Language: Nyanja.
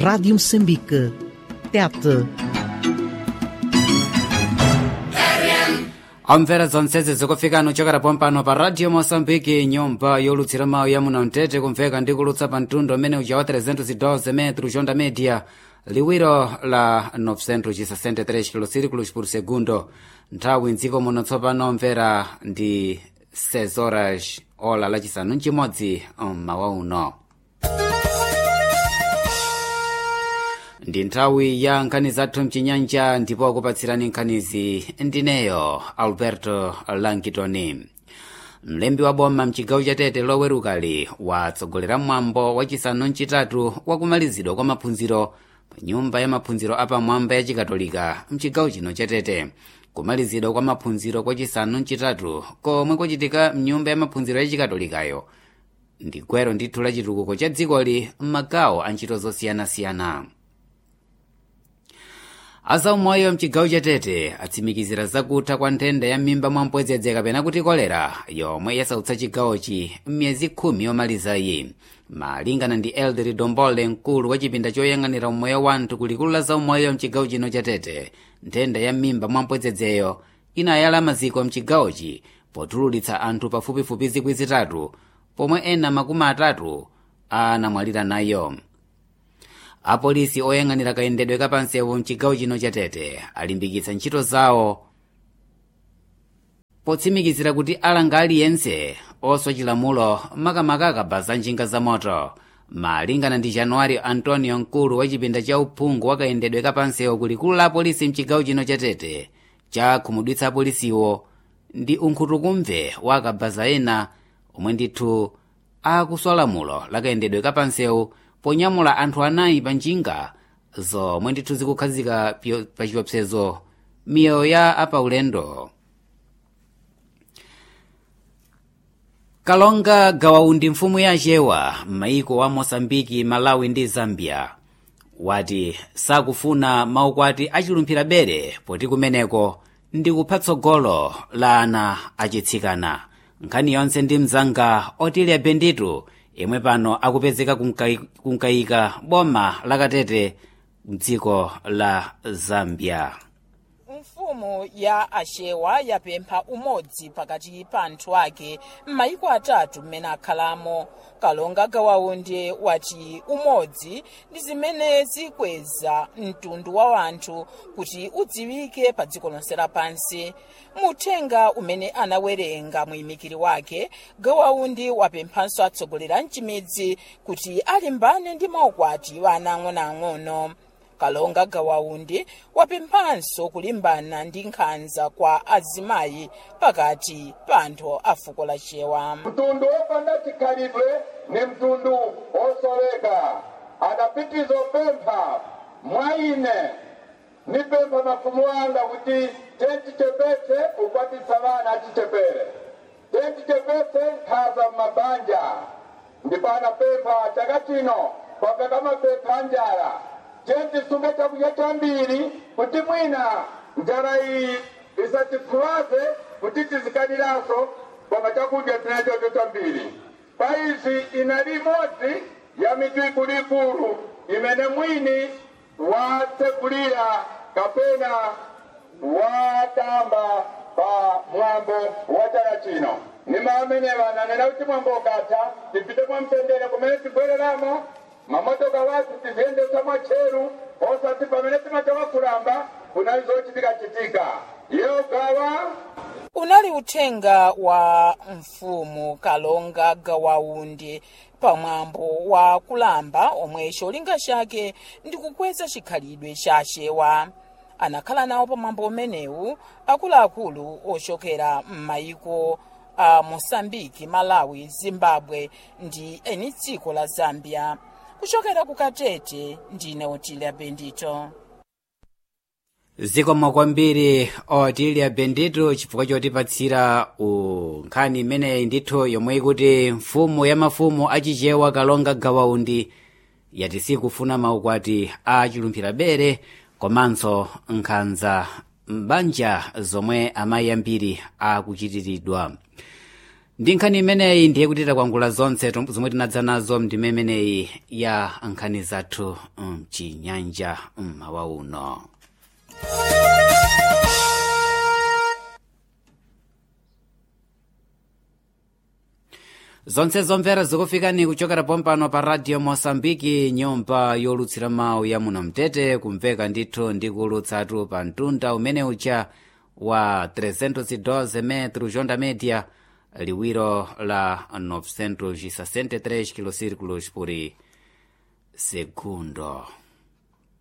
Rádio Moçambique. Tete. amvera zonsezi zikufika kuchokera pompano pa radio moçambique nyumba yolutsira mawu ya muno mtete kumveka ndi kulutsa pa mtundu umene uja wa 312 metro jonda media liwiro la 963 kilosirikulos por segundo nthawi mdziko muno tsopano mvera ndi 6 horas ola lachisanu mchimodzi mmawa uno ndi nthawi ya nkhani zathu mchinyanja ndipo akupatsirani nkhanizi ndineyo alberto lankitoni mlembi wa boma mchigawo cha tete lowerukali watsogolera mwambo wachisanu mchitatu wakumalizidwa kwa maphunziro pa nyumba ya maphunziro apamwamba ya chikatolika mchigawo chino cha tete kumalizidwa kwa maphunziro kwa chisanu mchitatu komwe kwachitika mnyumba ya maphunziro ya chikatolikayo ndi gwero ndithu la chitukuko cha dzikoli m'magawo a ntchito zosiyanasiyana azaumoyo mchigawo cha tete atsimikizira zakutha kwa nthenda ya mimba mwampwedzedze kapena kuti kolera yomwe yasautsa chigawochi m'miyezi khumi yomalizayi malingana ndi elderi dombole mkulu wa chipinda choyang'anira umoyo wa anthu kulikulu la zaumoyo mchigawo chino cha tete nthenda ya mimba mwampwedzedzeyo inayala maziko mchigawochi potululitsa anthu pafupifupi zikwi zitatu pomwe ena makumi atatu anamwalira nayo apolisi oyang'anira kayendedwe kapansewu mchigawo chino cha tete alimbikitsa ntchito zawo potsimikizira kuti alanga aliyense oswa chilamulo makamaka akabaza njinga za moto malingana ndi januwari antonio mkulu wa chipinda cha uphungu wa kayendedwe kapansewu kulikulu la apolisi mchigawo chino cha tete chakhumudwitsa apolisiwo ndi unkhutukumve wa akabaza ena omwe ndithu akuswa lamulo la kayendedwe kapansewu ponyamula anthu anayi pa njinga zomwe ndithu zikukhazika pa chiopsezo miyoyo ya apaulendo kalonga gawaundi mfumu ya chewa m'mayiko wa mosambiki malawi ndi zambia wati sakufuna maukwati achilumphira bere poti kumeneko ndi kupha tsogolo la ana achitsikana nkhani yonse ndi mzanga otilya benditu imwe pano akupezeka kunkayika boma lakatete mdziko la zambia mfumu ya ashewa yapempha umodzi pakati pa anthu ake m'mayiko atatu mmene akhalamo kalonga gawaundi wati umodzi ndi zimene zikweza mtundu wa anthu kuti udziwike pa dziko lonse lapansi muthenga umene anawerenga muyimikiri wake gawaundi wapemphanso atsogoleri a mchimidzi kuti alimbane ndi maukwati wa ana ang'onoang'ono kalonga gawaundi wapemphanso kulimbana ndi nkhanza kwa azimayi pakati pa anthu a fuko la chewa mtundu wopanda chikhalidwe ni mtundu osoleka adapitiza opempha mwa ine nipempha mafumu anga kuti tentichepetse kukwatisa vana achichepere tentichepetse nkhaza m'mabanja ndipo anapempha chaka chino kwapeka mapempha anjala tentisunge chakudya chambiri kuti mwina njala iyi isatifuwaze kuti tizikaniranso koma chakudya tinachocho chambiri pa izi inali imodzi ya mitu ikuluikulu imene mwini watsegulira kapena watamba pa mwambo wa chaka chino nima amenewa nanena kuti mwambo ukatha tipite mwamtendere kumene tibwereramo mamotoka wathu tiziyendesa mwatcheru osati pamene timachoka kulamba kunali zochitika-chitika iyo gawa unali uthenga wa mfumu kalonga gawaundi pamwambo wa kulamba omwe cholinga chake ndi kukweza chikhalidwe cha achewa anakhala nawo pamwambo umenewu akuluakulu ochokera m'mayiko a mosambiki malawi zimbabwe ndi eni dziko la zambia kuchokera ku katete ndine otilia bendito zikomo kwambiri otilia bendito chifukwa chotipatsira nkhani imeneyi ndithu yomwe ikuti mfumu ya mafumu achichewa kalonga gawaundi yati sikufuna maukwati a chilumphira bere komanso nkhanza m'banja zomwe amayi ambiri akuchitiridwa ndi nkhani imeneyi ndiye kuti takwangula zonse tom- zomwe tinadza nazo mndime imeneyi ya nkhani zathu mchinyanja mmawa uno zonse zomvera zikufikani kuchokera pompano pa radio mosambiki nyumba yolutsira mawu ya muno mtete kumveka ndithu ndi kulutsatu pa mtunda umene ucha wa 312 metro jonda media liwiro la 963 kilocírculos por segundo